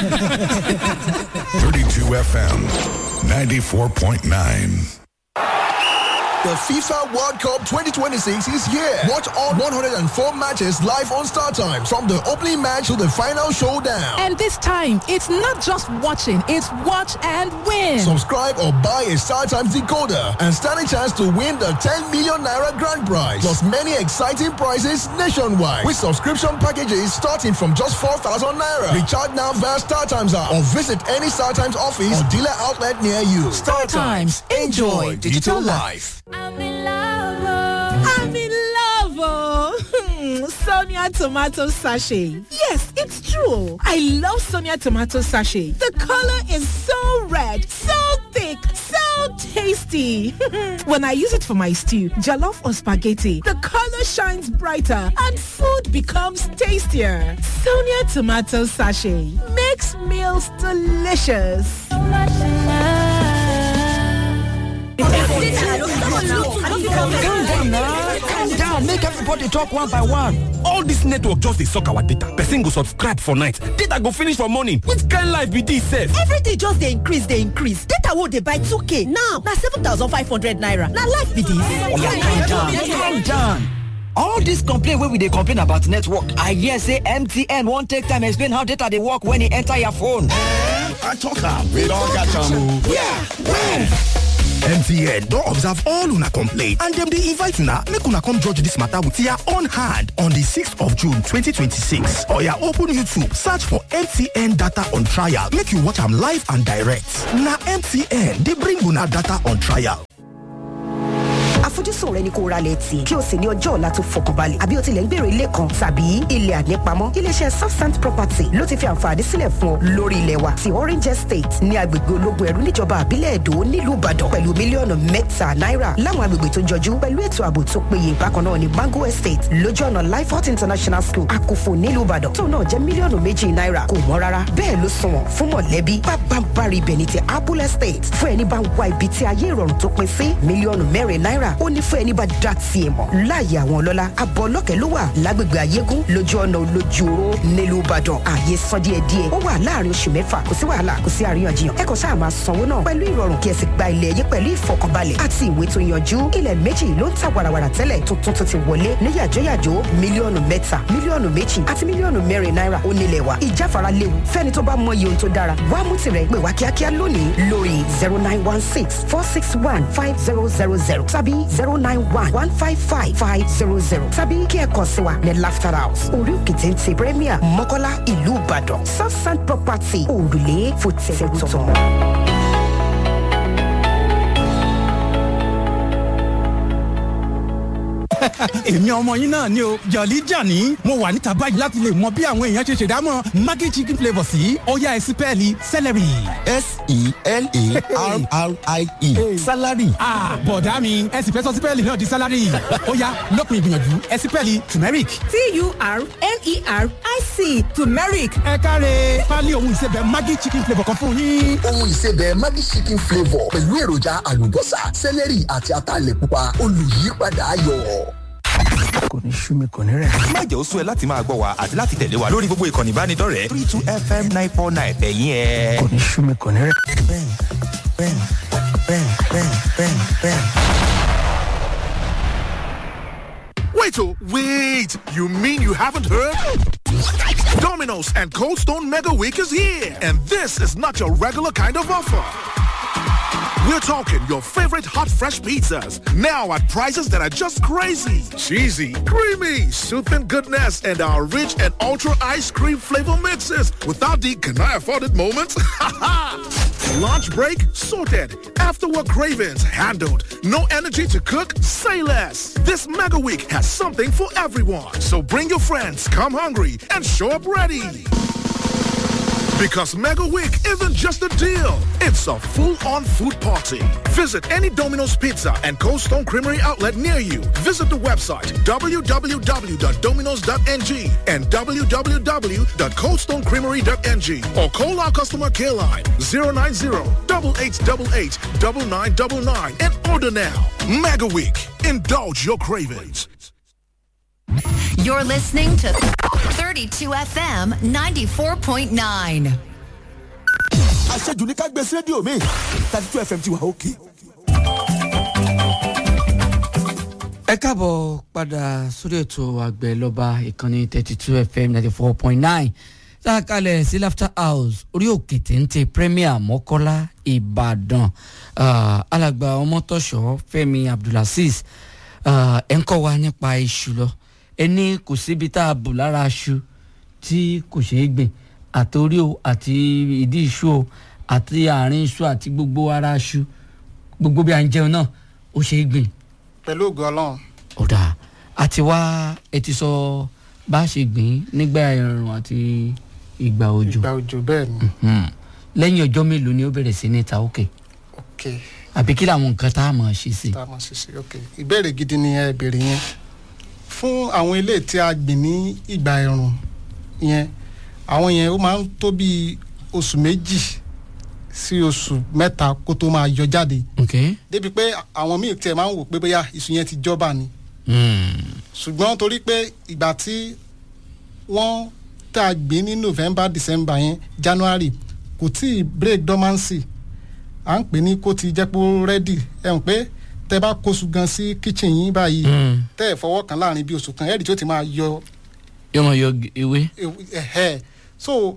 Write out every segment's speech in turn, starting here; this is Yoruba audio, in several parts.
32 FM, 94.9. The FIFA World Cup 2026 is here. Watch all 104 matches live on Star Times from the opening match to the final showdown. And this time, it's not just watching, it's watch and win. Subscribe or buy a Star Times decoder and stand a chance to win the 10 million naira grand prize. Plus many exciting prizes nationwide with subscription packages starting from just 4,000 naira. Recharge now via Star Times app or visit any Star Times office or dealer outlet near you. Star Times. Enjoy digital life. I'm in love. I'm in love, oh. Sonia tomato sachet. Yes, it's true. I love Sonia tomato sachet. The color is so red, so thick, so tasty. when I use it for my stew, jollof or spaghetti, the color shines brighter and food becomes tastier. Sonia tomato sachet makes meals delicious. calm down na calm down make everybody talk one by one all dis network just dey suck our data person go subscribe for night data go finish for morning which kind life be dis sef everything just dey increase dey increase data wey dey buy 2k now na 7500 naira na life be dis calm down calm down all dis complain wey we dey complain about network i hear say mtn wan take time explain how data dey work when e enter your phone i tok am we don catch am o yeah when mtn don observe all una complaint and dem dey invite una make una come judge dis matter with your own hand on di 6th of june 2026 oya open youtube search for mtn data on trial make you watch am live and direct na mtn dey bring una data on trial àfojúsùn rẹ ni kó ra lẹ̀ tì kí o sì ní ọjọ́ ọ̀la tó fọkànbalẹ̀ àbí o tilẹ̀ ń gbèrò ilé kan tàbí ilẹ̀ ànípamọ́ iléeṣẹ́ southsand property ló ti fi àǹfààní sílẹ̀ fún ọ lórí ilẹ̀ wa ti orange estate ní agbègbè ológun ẹ̀rú níjọba àbílẹ̀ èdò nílùú ìbàdàn pẹ̀lú mílíọ̀nù mẹ́ta náírà láwọn agbègbè tó jọjú pẹ̀lú ètò ààbò tó péye bákan náà ní mango estate lójú ọ̀nà lifehot international school àkófò nílùú ìbàdàn tó náà jẹ́ mílíọ̀nù méjì náírà kò wọ́n rárá bẹ́ẹ̀ ló sunwọ̀n fún mọ̀lẹ́bí pápánbárì ibẹ̀ ní ti apple estate fún ẹni bá ń wá ibi tí ayé ìrọ̀rùn tó pin sí mílíọ̀nù mẹ́rin náírà ó ní fún ẹni bá dá tiẹ̀ mọ̀ láàyè àwọn ọlọ́lá abọ́ ọlọ́kẹ́ ló wà lágbègbè ayégún lójú ọ̀nà olójú oró nílùú ìbàdàn ààyè san díẹ̀ díẹ̀ ó wà láàrin oṣù mẹ́fà kò sí wàhálà kò sí àríyànjiyàn ẹ kàn sáà máa sanwó náà pẹ̀lú ìrọ̀rùn kí ẹ sì gba ilẹ̀ yín pẹ̀lú ìfọkànbalẹ̀ àti ìwé tó yanjú ilẹ̀ méjì ló ń ta wàràwàrà tẹ́lẹ̀ tuntun tó ti wọlé ní yàjóyàjó mílíọ̀nù mẹ́ta mílíọ̀nù méjì àti mílíọ̀nù mẹ́rin náírà ó nílẹ̀ wa ìjáfara léwu fẹ́ni tó bá mọ iye ohun tó dára wá mú tirẹ̀ pè wá kíákíá lónìí lórí zero nine one six four six one five zero zero zero tàbí zero nine one one five five five zero zero tàbí kí ẹ kàn sí wa ní laughter house orí òkè téńté premier mọ́kọ́lá ìlú ìbàdàn southside property òrùlé fòtẹ́tọ̀. èmi ọmọ yín náà ni o jọ̀lí jàní mo wà níta báyìí láti lè mọ bí àwọn èèyàn ṣe ṣèdámọ̀ maggi chicken flavour sí ọ̀yá ẹ̀sìn pẹ́ẹ́lí celery. s-e-l-a-r-r-i-e salary. bọ̀dá mi ẹ̀sìn fẹ́ sọ sípẹ́ẹ̀lì náà di salary ọ̀yá lọ́kùn ìgbìyànjú ẹ̀sìn pẹ́ẹ́lì turmeric. t-u-r-m-e-r-i-c turmeric. ẹ káre pálí ohun ìsebẹ̀ maggi chicken flavour kan fún yín. ohun ìsebẹ̀ maggi chicken flavour pẹ̀lú èròjà àlùbọ́sà celery àti ataalẹ̀ pupa olùyípadà ayọ̀ kò ní sú mi kò ní rẹ̀. má jẹ́ ó sú ẹ láti máa gbọ́ wa àti láti tẹ̀lé wa lórí gbogbo ìkànnì ìbánidọ́rẹ̀ẹ́ three two fm nine four nine ẹ̀yìn ẹ̀. kò ní sú mi kò ní rẹ̀. bẹ́ẹ̀ni bẹ́ẹ̀ni bẹ́ẹ̀ni bẹ́ẹ̀ni bẹ́ẹ̀ni bẹ́ẹ̀ni. Wait, oh, wait! You mean you haven't heard? Domino's and Cold Stone Mega Week is here, and this is not your regular kind of offer. We're talking your favorite hot fresh pizzas now at prices that are just crazy. Cheesy, creamy, soothing goodness, and our rich and ultra ice cream flavor mixes without the can I afford it moments? Lunch break sorted. After work cravings handled. No energy to cook? Say less. This mega week has something for everyone. So bring your friends, come hungry, and show up ready. Because Mega Week isn't just a deal, it's a full-on food party. Visit any Domino's Pizza and Cold Stone Creamery outlet near you. Visit the website www.dominos.ng and www.coldstonecreamery.ng or call our customer care line 090-8888-9999 and order now. Mega Week. Indulge your cravings. You're listening to 32 FM 94.9. àṣejù ní ká gbé sí rédíò mi thirty two fm ti wà òkè. ẹ káàbọ̀ padà sórí ètò àgbẹ̀ lọ́ba ìkànnì thirty two fm ninety four point nine tá a kalẹ̀ sí laughter house orí òkè téńté premier mọ́kọ́lá ìbàdàn Ah, alàgbà ọmọtọ́ṣọ́ fẹ́mi abdulaziz ah, ẹ̀ ń kọ́ wa nípa iṣu lọ ẹni kò síbi tá a bù lára aṣu tí kò ṣeé gbìn àtòrí o àti ìdí iṣu o àti àárín iṣu àti gbogbo ara aṣu gbogbo bí a ń jẹun náà ó ṣeé gbìn pẹ̀lú ògo ọlọ́run ọ̀dà àti wá ẹ ti sọ bá a ṣe gbìn nígbà ẹ̀rùn àti ìgbà òjò ìgbà òjò bẹ́ẹ̀ ni Mhm. lẹ́yìn ọjọ́ mélòó ni ó bẹ̀rẹ̀ sí ní ta òkè ok àbí kí làwọn nǹkan tá a mọ̀ ṣe sí. tá a mọ̀ sí sí ok ìbéèrè gidi ni ẹ béèrè yẹn fún àwọn ilé tí a gbìn ní ìgbà ẹ̀rùn yẹn àwọn yẹn ó máa ń tó bí oṣù méjì sí oṣù mẹ́ta kó tó máa yọ jáde ok débi pé àwọn míì tiẹ̀ máa ń wò pé bóyá iṣu yẹn ti jọba ni Mm. ṣùgbọ́n torí pé ìgbà tí wọ́n tá a gbìn ní november december yẹn january kò tí ì break dormancy à ń pè ní kó ti jẹ́ pé ó rẹ́dì ẹ̀ ń pé tẹ bá kóṣù gan sí kitchen yín báyìí Mm. tẹ́ ẹ̀ fọwọ́ kan láàrin bí oṣù kan ẹ̀rì tí ó ti máa yọ yóò mọ yọ ewé. ẹ̀hẹ́ so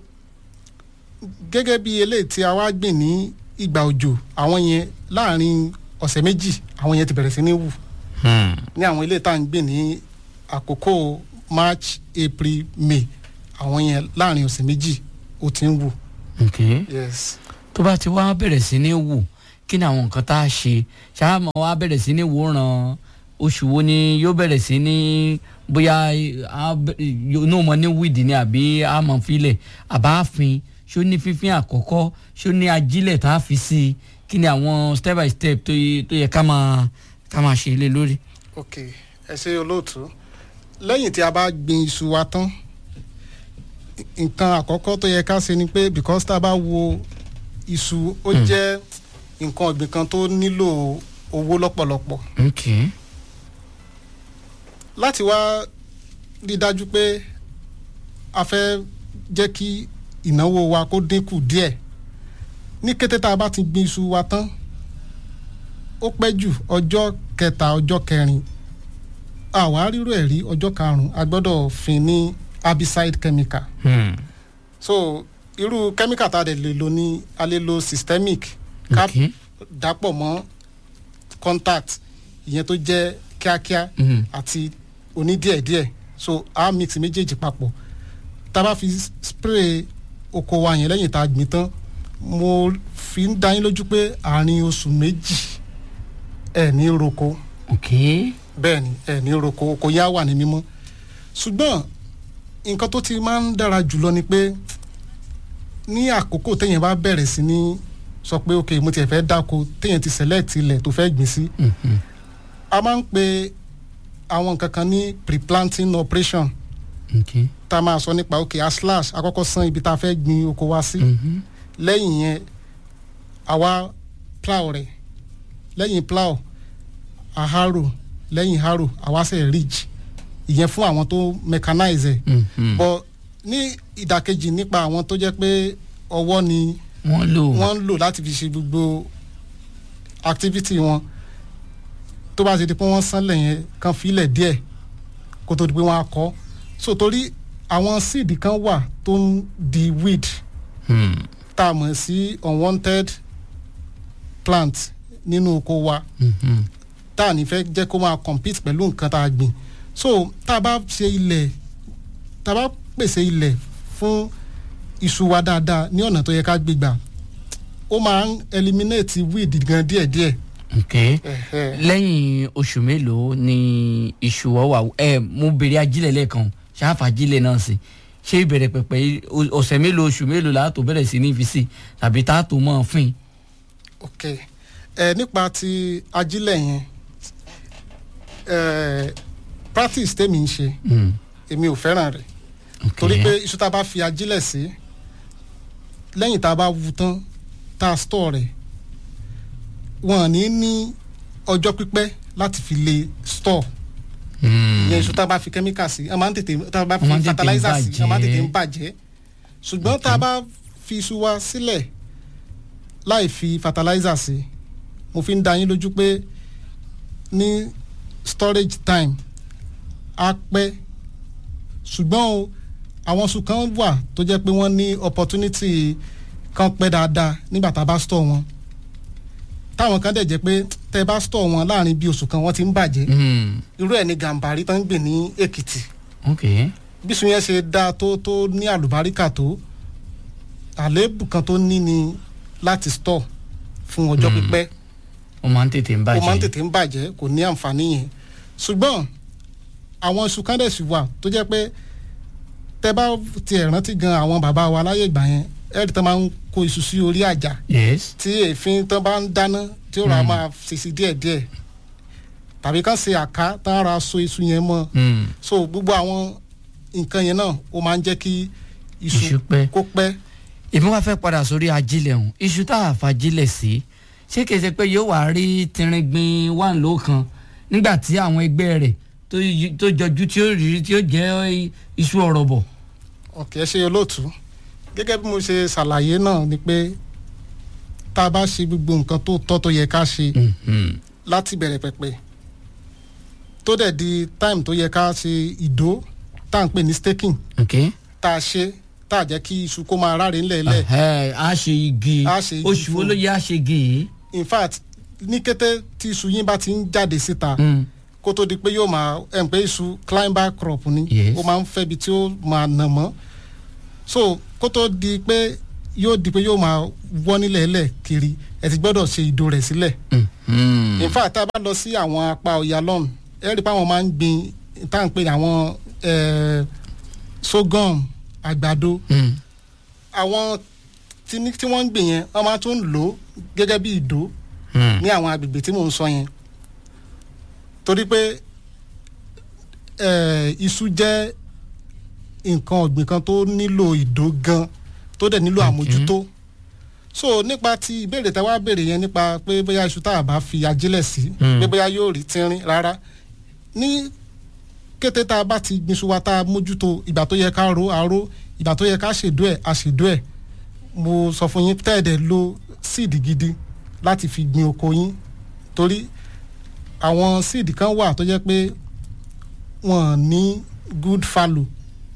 gẹ́gẹ́ bí eléyìí tí a wá gbìn ní ìgbà òjò àwọn yẹn láàrin ọ̀sẹ̀ méjì àwọn yẹn ti bẹ̀rẹ̀ sí ní wù Hmm. ní àwọn ilé tá à ń gbìn ní àkókò march april may àwọn yẹn láàrin ọ̀sẹ̀ méjì ó ti ń wù. ok yes tó bá ti wá bẹ̀rẹ̀ sí ní wù kí ni àwọn nǹkan tá a ṣe ṣáàmù wa bẹ̀rẹ̀ sí ní wòran oṣù wo ni yóò bẹ̀rẹ̀ sí ní bóyá inú mọ ní wíìdì ni àbí àmọ̀ filẹ̀ àbáfin ṣó ní fífín àkọ́kọ́ ṣó ní ajílẹ̀ tá a fi sí i kí ni àwọn step by step tó yẹ tó yẹ ká máa ká máa ṣe lé lórí. ok ẹ ṣe olóòtú lẹ́yìn tí a bá gbin iṣu wa tán nǹkan àkọ́kọ́ tó yẹ ká ṣe ni pé because tá a bá wo iṣu ó jẹ́ nǹkan ọ̀gbìn kan tó nílò owó lọ́pọ̀lọpọ̀ ok láti wá rí i dájú pé a fẹ́ jẹ́ kí ìnáwó wa kó dínkù díẹ̀ ní kété tá a bá ti gbin iṣu wa tán ó pẹ́ jù ọjọ́ kẹta ọjọ́ kẹrin àwa rírò ẹ̀ rí ọjọ́ karùn-ún a gbọ́dọ̀ fin ní herbicide chemical Hmm. so irú chemical tá a dẹ̀ lè lò ní a lè lo systemic ká ok dàpọ̀ mọ́ contact ìyẹn tó jẹ́ kíákíá Mhm. àti onídíẹ̀díẹ̀ so a mix méjèèjì papọ̀ tá a bá fi spray oko wa yẹn lẹ́yìn tá a gbìn tán mo fi ń dá yín lójú pé àárín oṣù méjì ẹ̀ ní roko ok bẹ́ẹ̀ ni ẹ̀ ní roko oko yá wà ní mímọ́ ṣùgbọ́n nǹkan tó ti máa ń dára jùlọ ni pé ní àkókò téèyàn bá bẹ̀rẹ̀ sí ní sọ pé ok mo tiẹ̀ fẹ́ dáko téèyàn ti select ilẹ̀ tó fẹ́ gbìn sí Mhm. a máa ń pe àwọn nǹkan kan ní pre-planting operation ok tá a máa sọ nípa ok a slash àkọ́kọ́ san ibi tá a fẹ́ gbin oko wa sí Mhm. lẹ́yìn yẹn àwa plow rẹ̀ lẹ́yìn plow a harrow lẹ́yìn harrow àwa ṣe ridge ìyẹn fún àwọn tó mechanize ẹ̀ Mhm. but ní ìdàkejì nípa àwọn tó jẹ́ pé ọwọ́ ni wọ́n lò wọ́n ń lò láti fi ṣe gbogbo activity wọn tó bá ṣe di pé wọ́n sánlẹ̀ yẹn kan filẹ̀ díẹ̀ kó tó di pé wọ́n á kọ́ so torí àwọn seed kan wà tó ń di weed Hmm. tá a mọ̀ sí unwanted plant nínú oko wa Mhm. tá a ní fẹ́ jẹ́ kó máa compete pẹ̀lú nǹkan tá a gbìn so tá a bá ṣe ilẹ̀ tá a bá pèsè ilẹ̀ fún iṣu wa dáadáa ní ọ̀nà tó yẹ ká gbégbà ó máa ń eliminate weed gan díẹ̀díẹ̀. ok lẹ́yìn oṣù mélòó ni iṣu ọ wà ẹ mo bèrè ajílẹ̀ lẹ́ẹ̀kan ṣáfà ajílẹ̀ náà sí ṣé ìbẹ̀rẹ̀ pẹ̀pẹ̀ yìí, o- ọ̀sẹ̀ mélòó oṣù mélòó la tó bẹ̀rẹ̀ sí ní fi sí tàbí tá a tó mọ̀ fín. ok ẹ nípa ti ajílẹ̀ yẹn ẹ practice tèmi ń ṣe Hmm. èmi ò fẹ́ràn rẹ̀ torí pé iṣu tá a bá fi ajílẹ̀ sí lẹ́yìn tá a bá wu tán tá a store rẹ̀ wọn ní ní ọjọ́ pípẹ́ láti fi lè store ìyẹn iṣu tá a bá fi chemical sí a máa ń tètè tá a bá fi Wọ́n máa ń tètè fertilizer sí a máa ń tètè ń bàjẹ́. bàjẹ́ ṣùgbọ́n tá a bá fi iṣu wa sílẹ̀ láì fi fertilizer sí mo fi ń da yín lójú pé ní storage time á pẹ́ ṣùgbọ́n o àwọn oṣù kan wà tó jẹ́ pé wọ́n ní opportunity kan pẹ́ dáadáa nígbà tá a bá store wọn táwọn kan dẹ̀ jẹ́ pé tẹ́ ẹ bá store wọn láàrin bí oṣù kan wọ́n ti ń bàjẹ́ irú ẹ̀ ní gàǹbàrí tó ń gbè ní èkìtì ok bísun yẹn ṣe dáa tó tó ní àlùbáríkà tó àléébù kan tó ní ni láti store fún ọjọ́ pípẹ́ ó máa ń tètè ń ó máa ń bàjẹ́ tètè ń bàjẹ́ kò ní àǹfààní yẹn ṣùgbọ́n àwọn iṣu kan dẹ̀ sì wà tó jẹ́ pé tẹ bá tiẹ̀ rántí gan àwọn bàbá wa láyé ìgbà yẹn ẹ̀rí tán máa ń kó iṣu sí orí àjà yes tí èéfín tán bá ń dáná tí ó rà Mm. máa ṣèṣì díẹ̀díẹ̀ tàbí kán ṣe àká tán ra so iṣu yẹn mọ́ Mm. so gbogbo àwọn nǹkan yẹn náà ó máa ń jẹ́ kí Iṣu iṣu pẹ́. kó pẹ́ èmi wá fẹ́ padà sórí ajílẹ̀ ọ̀hún iṣu tá a fajílẹ̀ sí ṣé kìí ṣe pé yóò wá rí tìrìngbìn wà ló kan nígbà tí àwọn ẹgbẹ́ rẹ̀ tó yí- tó jọjú tí ó rí tí ó jẹ́ iṣu ọ̀rọ̀ bọ̀. ọ̀kẹ́ ṣe olóòtú gẹ́gẹ́ bí mo ṣe ṣàlàyé náà ni pé tá a bá ṣe gbogbo nǹkan tó tọ́ tó yẹ ká ṣe láti bẹ̀rẹ̀ pẹ̀pẹ̀ tó dẹ̀ di time tó yẹ ká ṣe ìdó tá à ń pè ní staking ok tá a ṣe tá a jẹ́ kí iṣu kó máa ráre ńlẹ̀ lẹ̀ Ẹhẹ́, a ṣe igi A ṣe igi oṣù wo fún- ló yẹ a ṣe igi yìí. in fact ní kété tí iṣu yín bá ti ń jáde síta Mm. kó tó di pé yóò máa ẹ̀ ń pé iṣu climber crop ni Yes. ó máa ń fẹ́ ibi tí ó máa nà mọ́ so kó tó di pé yóò di pé yóò máa wọ́ nílẹ̀ lẹ̀ kiri ẹ ti gbọ́dọ̀ ṣe ìdó rẹ̀ sílẹ̀ Mm. in fact tá a bá lọ sí àwọn apá ọ̀yà lọ́n ẹ rí i pé àwọn máa ń gbin tá à ń pè ní àwọn eh, sorghum àgbàdo Mm. àwọn tí ní- tí wọ́n ń gbìn yẹn wọ́n máa tún lò ó gẹ́gẹ́ bí ìdó Mm. ní àwọn agbègbè tí mò ń sọ yẹn torí pé eh, iṣu jẹ́ nǹkan ọ̀gbìn kan tó nílò ìdó gan tó dẹ̀ nílò àmójútó so nípa ti ìbéèrè tá a wá béèrè yẹn nípa pé bóyá iṣu tá a bá fi ajílẹ̀ sí Mm. pé bóyá yóò rí tínrín rárá ní kété tá a bá ti gbin iṣu wa tá a mójútó ìgbà tó yẹ ká ro àró ìgbà tó yẹ ká ṣèdó ẹ̀ a ṣèdó ẹ̀ mo sọ fún yín tẹ́ẹ̀dẹ̀ lo síìdì gidi láti fi gbin oko yín torí àwọn síìdì kan wà tó jẹ́ pé wọ́n ní good fallow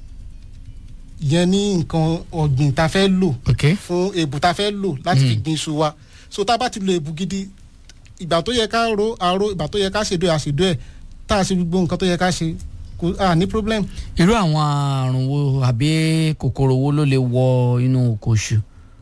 ìyẹn ní nǹkan ọ̀gbìn tá a fẹ́ lò ok fún èbù tá a fẹ́ lò láti fi Mm. gbin iṣu wa so tá a bá ti lo èbù gidi ìgbà tó yẹ ká ro àró ìgbà tó yẹ ká ṣèdó ẹ̀ àṣèdó ẹ̀ tá a ṣe gbogbo nǹkan tó yẹ ká ṣe kò à ní problem. irú àwọn àrùn wo àbí kòkòrò wo ló lè wọ inú oko iṣu.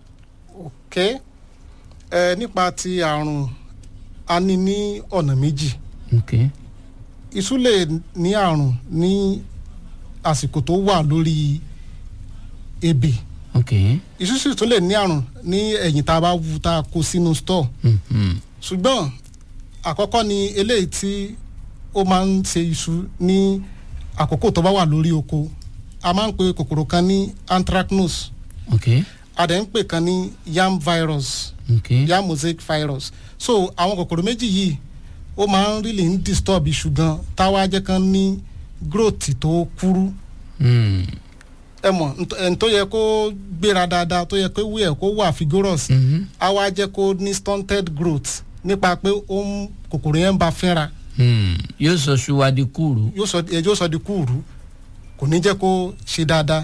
ok ẹ nípa ti àrùn a ní ní ọ̀nà méjì ok iṣu lè ní àrùn ní àsìkò tó wà lórí ebè ok iṣu sì tún lè ní àrùn ní ẹ̀yìn tá a bá wu tá a kó sínú store Mhm. ṣùgbọ́n àkọ́kọ́ ni eléyìí tí ó máa ń ṣe iṣu ní àkókò tó bá wà lórí oko a máa ń pe kòkòrò kan ní anthracnose ok a dẹ̀ ń pè kan ní yam virus ok yam mosaic virus so àwọn kòkòrò méjì yìí ó máa ń really ń disturb iṣu gan táwa jẹ́ kan ní growth tó kúrú Mm. ẹ mọ̀ nt- ẹni tó yẹ kó gbéra dáadáa tó yẹ kó wí ẹ̀ kó wà vigorous Mhm. á wá jẹ́ kó ní stunted growth nípa pé ó ń kòkòrò yẹn ń ba fínra Mm. yóò sọ ṣùwà di kúrú. yóò sọ ẹ yóò sọ di kúùrú kò ní jẹ́ kó ṣe dáadáa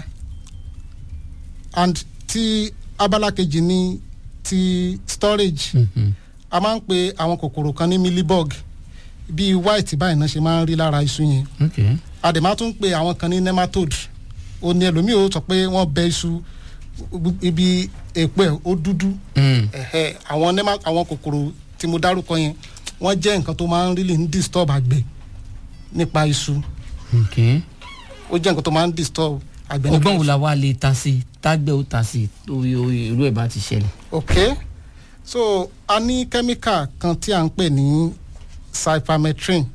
and ti abala kejì ni ti storage Mhm. a máa ń pe àwọn kòkòrò kan ní millibug bíi white báyìí náà ṣe máa ń rí lára iṣu yẹn ok a dẹ̀ máa tún pe àwọn kan ní nematode ó ní ẹlòmíì ó sọ pé wọ́n bẹ iṣu ibi èpo ẹ̀ ó dúdú Mm. ẹ̀hẹ́ àwọn nema àwọn kòkòrò tí mo dárúkọ yẹn wọ́n jẹ́ nǹkan tó máa ń really ń disturb àgbẹ̀ nípa iṣu ok ó jẹ́ nǹkan tó máa ń disturb àgbẹ̀ nípa ọgbọ́n wo iṣu. la wá lè ta sí i tágbẹ́ ó ta sí i torí orí irú ẹ̀ bá ti ṣẹlẹ̀. ok so a ní kẹ́míkà kan tí à ń pè ní cypermethrin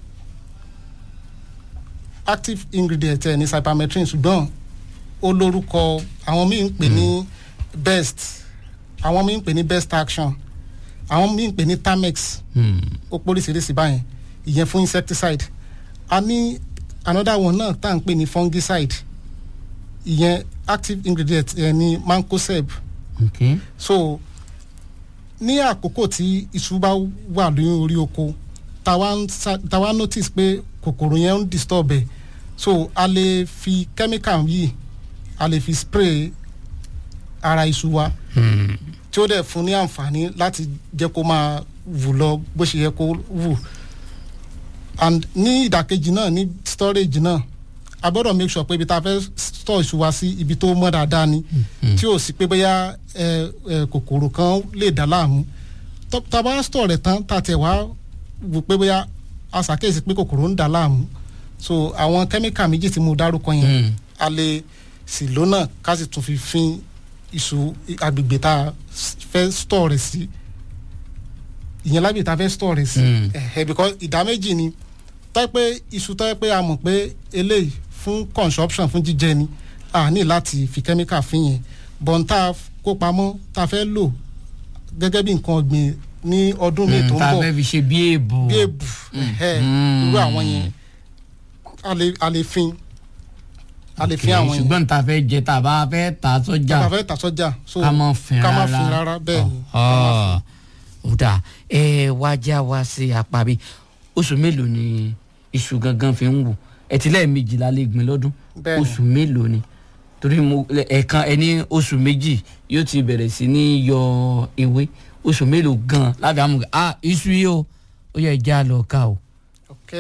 active ingredient ẹ̀ ní cypermethrin ṣùgbọ́n ó lórúkọ àwọn míì ń pè ní best àwọn míì ń pè ní best action àwọn míì ń pè ní tamex Mm. ó póríṣiríṣi báyẹn ìyẹn fún insecticide a ní another one náà tá à ń pè ní fungicide ìyẹn active ingredient ẹ̀ ní mancozeb ok so ní àkókò tí iṣu bá wà ní orí oko táwa ń sa- táwa notice pé kòkòrò yẹn ń disturb ẹ̀ so a lè fi chemical yìí a lè fi spray ara iṣu wa tí ó dẹ̀ fún ní àǹfààní láti jẹ́ kó máa wù lọ bó ṣe yẹ kó wù and ní ìdàkejì náà ní storage náà a gbọ́dọ̀ make sure pé ibi tá a fẹ́ store iṣu wa sí ibi tó mọ́ dáadáa ni tí ò sí pé bóyá ẹ, ẹ, kòkòrò kan lè dá láàmú Tó- tá a bá store rẹ̀ tán tá a tẹ̀ wá wò pé bóyá a ṣàkíyèsí pé kòkòrò ń dá láàmú so àwọn kẹ́míkà méjì tí mo dárúkọ yẹn a lè sì lónà ká sì tún fi fin iṣu agbègbè tá a fẹ́ store rẹ̀ sí ìyẹn lábẹ́ ìta fẹ́ store rẹ̀ sí Mm. ẹ̀hẹ́ because ìdá méjì ni tọ́ pé iṣu tọ́ pé a mọ̀ pé eléyìí fún consumption fún jíjẹ ni a ní láti fi chemical fín yẹn bọ́n tá a kó pamọ́ tá a fẹ́ lò gẹ́gẹ́ bí nǹkan ọ̀gbìn ní ọdún míì tó ń tá a bọ̀ fẹ́ fi ṣe bí èèbù. bí èbù ẹ̀hẹ́ irú àwọn yẹn a lè a lè fin a lè fin àwọn yẹn ṣùgbọ́n tá a fẹ́ jẹ tá a bá fẹ́ tà sọ́jà tá a fẹ́ tà sọ́jà so ká má fin ká má rárá. fin rárá bẹ́ẹ̀ ni ó dà ẹ wá já wa sí apá bí oṣù mélòó ni iṣu gangan fi ń wù ẹtí lẹ́ẹ̀mejìlá lè gbìn lọ́dún Bẹ́ẹ̀ni. oṣù mélòó ni torí mo ẹ̀ẹ̀kan ẹni oṣù méjì yóò ti bẹ̀rẹ̀ sí ní yọ ewé oṣù mélòó gan lábẹ́ àmú ah iṣu yìí o ó yẹ já lọ ká o. ok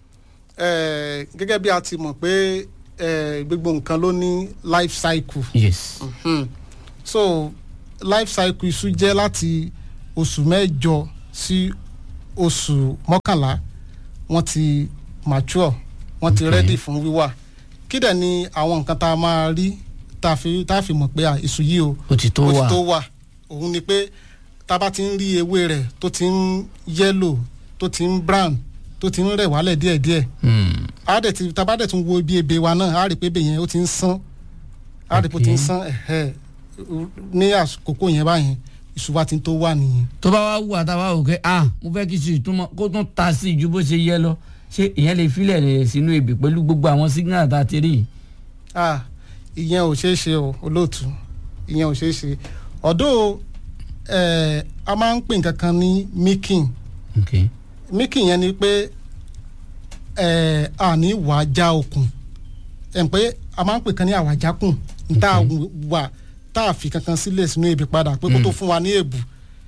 eh, gẹ́gẹ́ bí a ti mọ̀ pé eh, gbogbo nǹkan ló ní life cycle. yes. Mhm. so life cycle iṣu jẹ́ láti oṣù mẹ́jọ sí oṣù mọ́kànlá wọ́n ti mature wọ́n ti ready fún wíwà kí dẹ̀ ni àwọn nǹkan tá a máa rí tá a fi tá a fi mọ̀ pé à, iṣu yìí o ó ti tó ó wà. ti tó wà òun ni pé tá a bá ti ń rí ewé rẹ̀ tó ti ń yellow tó ti ń brown tó ti ń rẹ̀ wálẹ̀ díẹ̀díẹ̀ Hmm. a dẹ̀ ti tá a bá dẹ̀ tún wo ibi ebè wa náà a rí pé ebè yẹn ó ti ń sán a rí pé ó ti ń sán ẹ̀hẹ́ ní àkókò yẹn báyẹn iṣu wa ti ń tó wà nìyẹn. tó bá wá wù àtàwọn òkè ah mo fẹ́ kí iṣu ìtumọ̀ kó tún ta sí ju bó ṣe yẹ lọ ṣé ìyẹn lè filẹ̀ rẹ̀ sínú ebè pẹ̀lú gbogbo àwọn signal tá a ti rí yìí. ah ìyẹn ò ṣeé ṣe o olóòtú ìyẹn ò ṣeé ṣe ọ̀dọ́ ẹ̀ a máa ń pè nǹkan kan ní milking okay. milking yẹn ni pé ẹ̀ a ní wàá já okùn ẹ̀ ń pé a máa ń pè kan ní àwàjákùn tá a wà tá a fi kankan sílẹ̀ sínú ebè padà pé kó tó fún wa ní èbù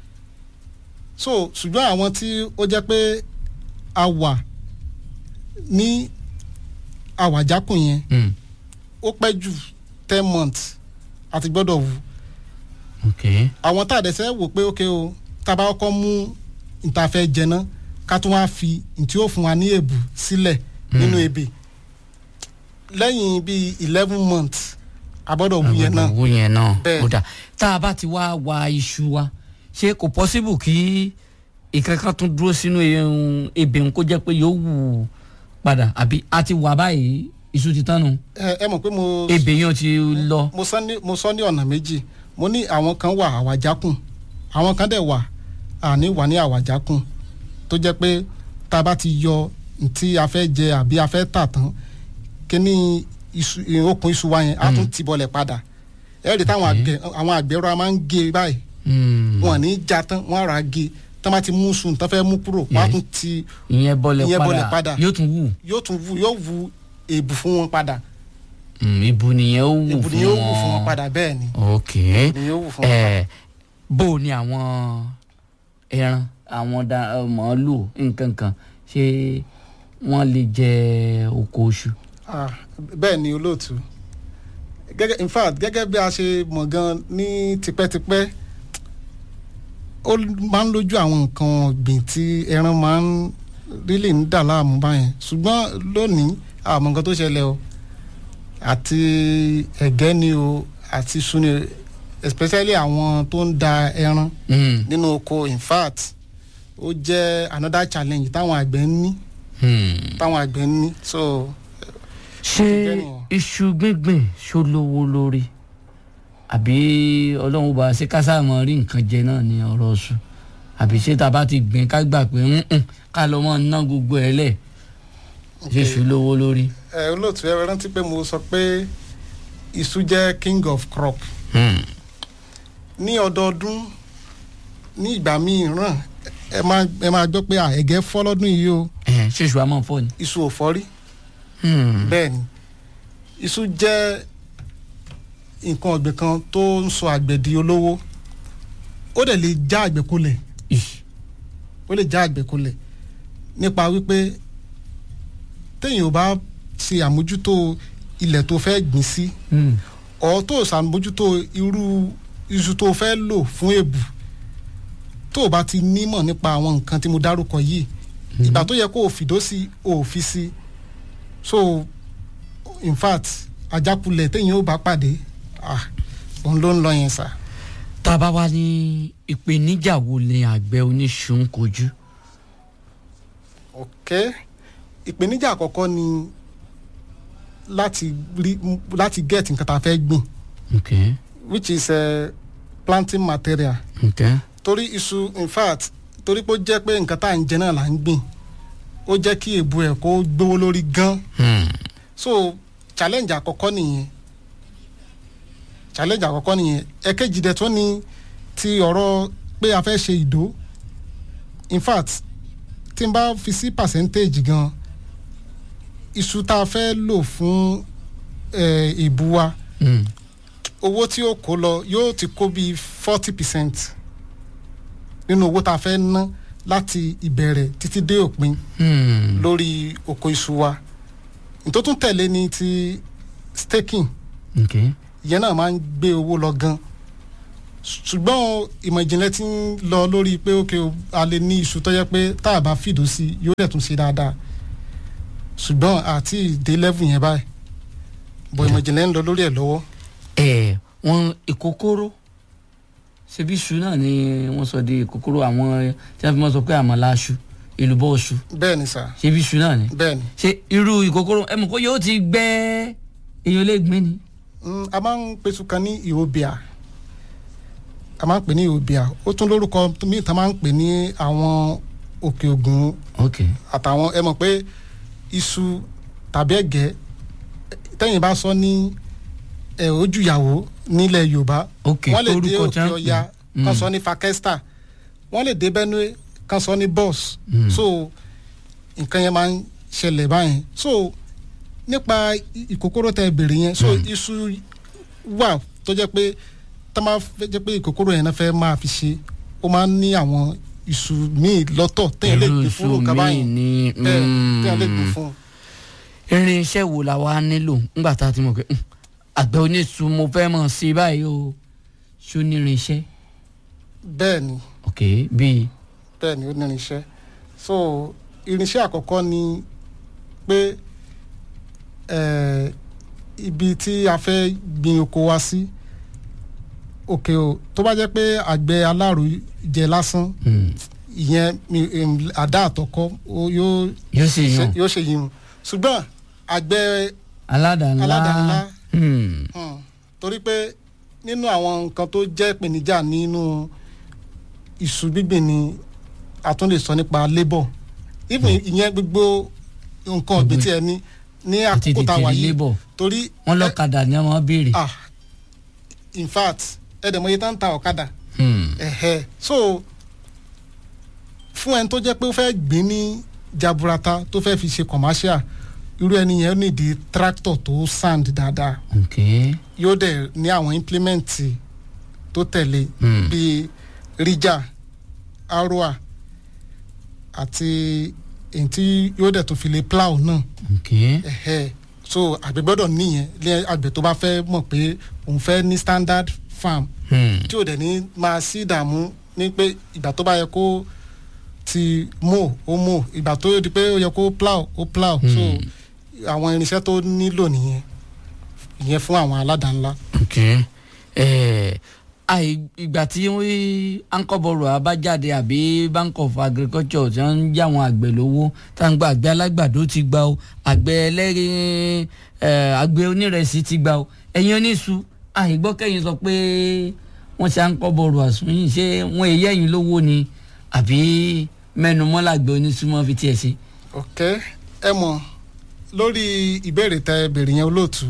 so ṣùgbọ́n àwọn tí ó jẹ́ pé a wà ní àwàjákùn yẹn Hmm. ó pẹ́ jù ten months àti gbọ́dọ̀ wù okay. àwọn tá a dẹ̀ sẹ́ wò pé ókè o tá a bá kọ́kọ́ mú níta fẹ́ jẹ ná ká tún wá fi ntí ó fún wa ní èbù sílẹ̀ nínú ebè lẹ́yìn bíi eleven months a gbọ́dọ̀ wù yẹn náà owó yẹn náà Bẹ́ẹ̀. ó dà tá a bá ti wá wa iṣu wa ṣé kò possible kí ìkankan tún dúró sínú ehun ebè ń kó jẹ́ pé yóò wù padà àbí a ti wà báyìí iṣu ti tán nu ẹ ẹ mọ̀ pé mo ebè yẹn ti lọ. mo sọ ní mo sọ ní ọ̀nà méjì mo ní àwọn kan wà àwàjákùn àwọn kan dẹ̀ wà àní wà ní àwàjákùn tó jẹ́ pé tá a bá ti yọ ntí a fẹ́ jẹ àbí a fẹ́ tà tán kíní iṣu ìhìn okùn iṣu wa yẹn á tún ti bọlẹ̀ padà ẹ rí táwọn àgbẹ̀ àwọn àgbẹ̀ rọra máa ń gé báyìí Hmm. wọn ní í já tán wọn á rà á gé tán bá ti mú sùn tán fẹ́ mú kúrò wọn á Yes. tún ti ìyẹn bọ́lẹ̀ ìyẹn bọlẹ̀ padà padà yóò tún wù yóò tún wù yóò wù èbù fún wọn padà Hmm, ibu nìyẹn ó wù èbù fún ni yóò wù fún wọn wọn. padà bẹ́ẹ̀ ni ok ni yóò wù fún wọn ẹ bó o ní àwọn ẹran àwọn da- ẹ, màálù nǹkan kan ṣé wọ́n lè jẹ oko oṣù. Ah, bẹ́ẹ̀ ni olóòtú gẹ́gẹ́ in fact gẹ́gẹ́ bí a ṣe mọ̀ gan ní tipẹ́tipẹ́ ó máa ń lójú àwọn nǹkan ọ̀gbìn tí ẹran máa ń rílì ń dà láàmú báyẹn ṣùgbọ́n lónìí àmọ́ nǹkan tó ṣẹlẹ̀ o àti ẹ̀gẹ́ ni o àti iṣu ni o, especially àwọn tó ń da ẹran Hmm. nínú oko in fact ó jẹ́ another challenge táwọn àgbẹ̀ ń ní Hmm. táwọn àgbẹ̀ ń ní so ṣé iṣu gbíngbìn ṣó lówó lórí àbí ọlọ́run bá ṣe ká mọ rí nǹkan jẹ náà ní ọ̀rọ̀ oṣù àbí ṣé tá a bá ti gbìn ká gbà pé "Mm-mm, ká lọ mọ ná gbogbo ẹ̀ lẹ̀ ṣé iṣu lówó lórí. ẹ olóòtú ẹ rántí pé mo sọ pé iṣu jẹ́ king of crop Hmm. ní ọdọọdún ní ìgbà míì ràn ẹ máa ẹ máa gbọ́ pé à, ẹ̀gẹ́ fọ́ lọ́dún yìí o ẹ ṣé iṣu àmọ́ fọ́ ni. iṣu ò fọ́ rí Hmm. bẹ́ẹ̀ ni iṣu jẹ́ nǹkan ọ̀gbìn kan tó ń sọ àgbẹ̀ di olówó ó dẹ̀ lè já àgbẹ̀ kulẹ̀ ó lè já àgbẹ̀ kulẹ̀ nípa wípé téèyàn ò bá ṣe àmójútó ilẹ̀ tó fẹ́ gbìn sí Hmm. ọ̀ tó ṣàmójútó irú iṣu tó fẹ́ lò fún èbù tó o bá ti nímọ̀ nípa àwọn nǹkan tí mo dárúkọ yìí ìgbà tó yẹ kó o fìdó sí o ò fi sí so in fact àjákulẹ̀ téèyàn ò bá pàdé ah òun ló ń lọ yẹn sà. tá a bá wá ní ìpèníjà wo ni àgbẹ̀ oníṣu ń kojú. ok ìpèníjà àkọ́kọ́ ni láti rí láti get nǹkan tá a fẹ́ gbìn okay which is uh, planting material okay torí iṣu in fact torí pé ó jẹ́ pé nǹkan tá à ń jẹ náà là ń gbìn ó jẹ́ kí èbú ẹ̀ kó gbówó lórí gan Hmm. so challenge àkọ́kọ́ nìyẹn challenge àkọ́kọ́ nìyẹn ẹ̀kejì dẹ̀ tó ní ti ọ̀rọ̀ pé a fẹ́ ṣe ìdó in fact tí n bá fi sí percentage gan iṣu tá a fẹ́ lò fún eh, ìbú wa Hmm. owó tí ó kó lọ yóò ti kó bíi forty percent nínú owó tá a fẹ́ ná láti ìbẹ̀rẹ̀ títí dé òpin Hmm. lórí oko iṣu wa nítorí tún tẹ̀lé ni ti staking okay ìyẹn náà máa ń gbé owó lọ gan ṣùgbọ́n ìmọ̀ ìjìnlẹ̀ ti ń lọ lórí pé ok o, a lè ní iṣu tó yẹ pé tá a bá fìdó sí i yóò dẹ̀ tún ṣe dáadáa ṣùgbọ́n àti ìdè level yẹn báyìí bọ̀ ìmọ̀ ìjìnlẹ̀ ń lọ lórí ẹ̀ lọ́wọ́. ẹ wọn ìkókóró ṣebí iṣu náà ni wọn sọ di ìkókóró àwọn tí wọn fi mọ sọ pé àmàlà aṣu èlùbọ́ iṣu bẹ́ẹ̀ ni sà ṣebí iṣu náà ni bẹ́ẹ̀ ni. ṣe irú ìkókóró ẹ mọ̀ kó yóò ti gbẹ èèyàn lè gbìn ni. Mm, a máa ń pèsè kan ní ìhòbíà a máa ń pè ní ìhòbíà ó tún lórúkọ míì tá a máa ń pè ní àwọn òkè ògùn ok àtàwọn ẹ mọ̀ pé iṣu tàbí ẹ̀gẹ́ tẹ́yìn bá sọ ní ẹ̀ ojúyàwó nílẹ̀ yorùbá Ok, wọ́n lè dé torúkọ tí òkè wọ́n ń pè. ọya kan Mm. sọ ní fakesta wọ́n lè dé benue kan sọ ní bus Mm. so nǹkan yẹn máa ń ṣẹlẹ̀ báyẹn so nípa i- ìkòkòrò tẹ bèrè yẹn so iṣu wà tó jẹ́ pé tá máa fẹ́ jẹ́ pé ìkòkòrò yẹn náà fẹ́ máa fi ṣe ó máa ń ní àwọn iṣu míì lọ́tọ̀ téèyàn lè Irú gbé fún iṣu nǹkan míì báyìí ní, bẹ́ẹ̀ mm. téèyàn lè gbé fún irin iṣẹ́ wo la wá nílò ńgbà tá a ti mọ̀ pé "Hmm, àgbẹ̀ oníṣu mo fẹ́ mọ̀ sí báyìí o ṣó ní irin iṣẹ́ bẹ́ẹ̀ ni ok bíi bẹ́ẹ̀ ni ó ní irinṣẹ́ so irinṣẹ́ àkọ́kọ́ ni pé eh, ibi tí a fẹ́ gbin oko wa sí òkè o tó bá jẹ́ pé àgbẹ̀ alárò jẹ lásán ìyẹn mi- em, àdá àtọkọ ó- yóò Yóò ṣe ṣe- yún. yóò ṣe yìí ṣùgbọ́n àgbẹ̀ aládàá-ńlá aládàá-ńlá Hmm. Hmm. torí pé nínú àwọn nǹkan tó jẹ́ ìpèníjà nínú iṣu gbígbìn ni a tún lè sọ nípa labour even ìyẹn gbogbo nǹkan ọ̀gbìn tí ẹ ní ní àti àkókò tá a tètè wà rí yìí labour torí wọn lọ́kadà ni wọ́n béèrè. ah in fact ẹ̀dẹ̀mọye tá ń ta ọ̀kadà Hmm. ẹ̀hẹ́ so fún ẹni tó jẹ́ pé ó fẹ́ gbìn ní jaburata tó fẹ́ fi ṣe commercial irú ẹni yẹn ó nídìí tractor tó sand dáadáa ok yóò dẹ̀ ní àwọn implement tó tẹ̀lé Hmm. bíi rija aroa àti èyí tí yóò dẹ̀ tó fi lè plow náà ok ẹ̀hẹ́ so àgbẹ̀ gbọ́dọ̀ níyẹn ní àgbẹ̀ tó bá fẹ́ mọ̀ pé òun fẹ́ ní standard farm Hmm. tí ò dẹ̀ ní máa sí ìdààmú ní pé ìgbà tó bá yẹ kó ti mow ó mow ìgbà tó di pé ó yẹ kó plow ó plow so àwọn irinṣẹ́ tó nílò nìyẹn ìyẹn fún àwọn aládàá-ńlá. ok ẹ àì ìgbà tí ankọ́bọ̀rọ̀ abájáde àbí bank of agriculture tí wọ́n ń já àwọn àgbẹ̀ lówó tá à ń gba àgbẹ̀ alágbàdo ti gbà o àgbẹ̀ ẹlẹ́rìí ẹ àgbẹ̀ onírẹsì ti gbà o ẹ̀yin oníṣu àìgbọ́kẹ́yìn sọ pé wọ́n ṣe ankọ́bọ̀rọ̀ àsúnyìn ṣé wọ́n èyí ẹ̀yìn lówó ni àbí mẹ́nu mọ́làgbẹ̀ oníṣu mọ́ fi tiẹ̀ ṣe. ok ẹ mọ̀ lórí ìbéèrè tẹ béèrè yẹn olóòtú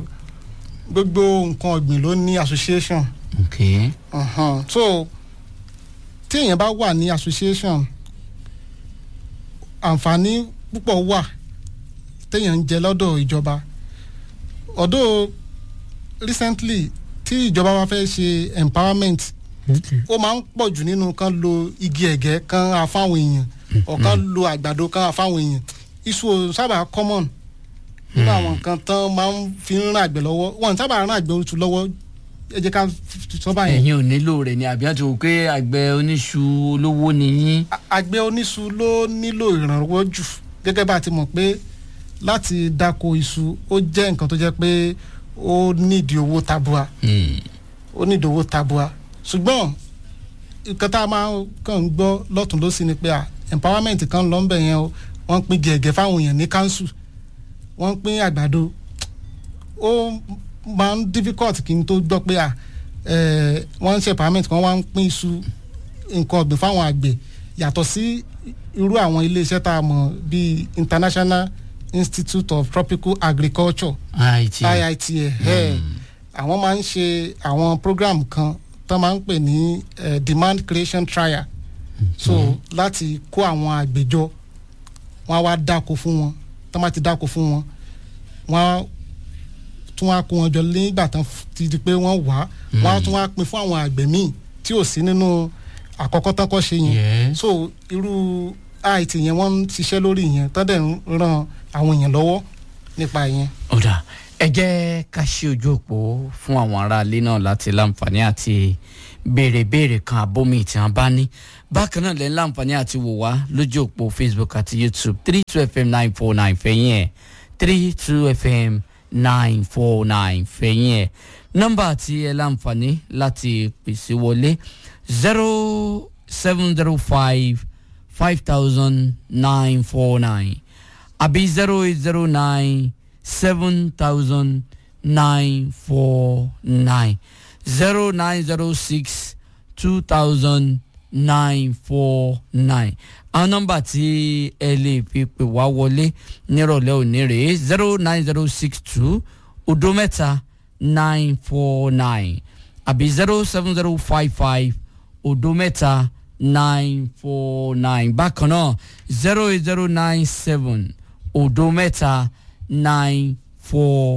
gbogbo nǹkan ọ̀gbìn ló ní association ok uh-huh. so tí èèyàn bá wà ní association àǹfààní púpọ̀ wà téèyàn ń jẹ lọ́dọ̀ ìjọba ọ̀dọ̀ recently tí ìjọba wa fẹ́ ṣe empowerment ó máa ń pọ̀ jù nínú kan lo igi ẹ̀gẹ́ kan afáwọn èèyàn ọ̀kan lo àgbàdo kan afáwọn èèyàn iṣu ò sábà common nínú àwọn nǹkan tán máa ń fi ń ràn àgbẹ̀ lọ́wọ́ wọn sábà ràn àgbẹ̀ oṣù lọ́wọ́ ẹ jẹ́ ká sọ báyìí. ẹ̀yin ò nílò rẹ̀ ni àbí àti wò pé àgbẹ̀ oníṣu olówó ni yín. àgbẹ̀ oníṣu ló nílò ìrànwọ́ jù gẹ́gẹ́ bá a ti mọ̀ pé láti dáko iṣu ó jẹ́ nǹkan tó jẹ́ pé ó nídìí owó tabua ó nídìí owó tabua ṣùgbọ́n nǹkan tá a máa kàn ń gbọ́ lọ́tún lọ́sí ni pé empowerment kan lọ ń bẹ̀ yẹn o wọ́n ń pín gẹ̀ẹ́gẹ́ fáwọn èèyàn ní council wọ́n ń pín àgbàdo ó máa ń difficult kí n tó gbọ́ pé wọ́n ń ṣe empowerment kan wọ́n ń pín iṣu nǹkan ọ̀gbìn fáwọn àgbẹ̀ yàtọ̀ sí irú àwọn iléeṣẹ́ tá a mọ̀ bíi international institute of tropical agriculture IIT àwọn máa ń ṣe àwọn program kan tó máa ń pè ní demand creation trial so láti kó àwọn àgbẹjọ wọn á wá dáko fún wọn tó máa ti dáko fún wọn wọn á tún wá kó wọn jọ nígbà tán ti di pé wọ́n wá wọn á tún wá pín fún àwọn àgbẹ̀ míì tí ò sí nínú àkọ́kọ́ tán kọ́ ṣe yẹn so irú it yẹn wọ́n ń ṣiṣẹ́ lórí yẹn tó dẹ̀ ń ran àwọn èèyàn lọ́wọ́ nípa yẹn. ọ̀dà ẹ jẹ́ ká ṣe ojú òpó fún àwọn aráalé náà láti láǹfààní àti béèrè béèrè kan àbómi tí wọ́n bá ní bákan náà lẹ́yìn láǹfààní àti wò wá lójú òpó facebook àti youtube three two fm nine four nine fẹ̀yìn ẹ̀ three two fm nine four nine fẹ̀yìn ẹ̀ nọ́mbà tí ẹ láǹfààní láti pèsè wọlé zero seven zero five five thousand nine four nine àbí zero eight zero nine seven thousand nine four nine zero nine zero six two thousand nine four nine àwọn nọ́mbà tí ẹ lè fi pè wá wọlé nírọ̀lẹ́ òní rèé zero nine zero six two odo mẹ́ta nine four nine àbí zero seven zero five five odo mẹ́ta nine four nine bákan náà zero eight zero nine seven odo mẹ́ta nine four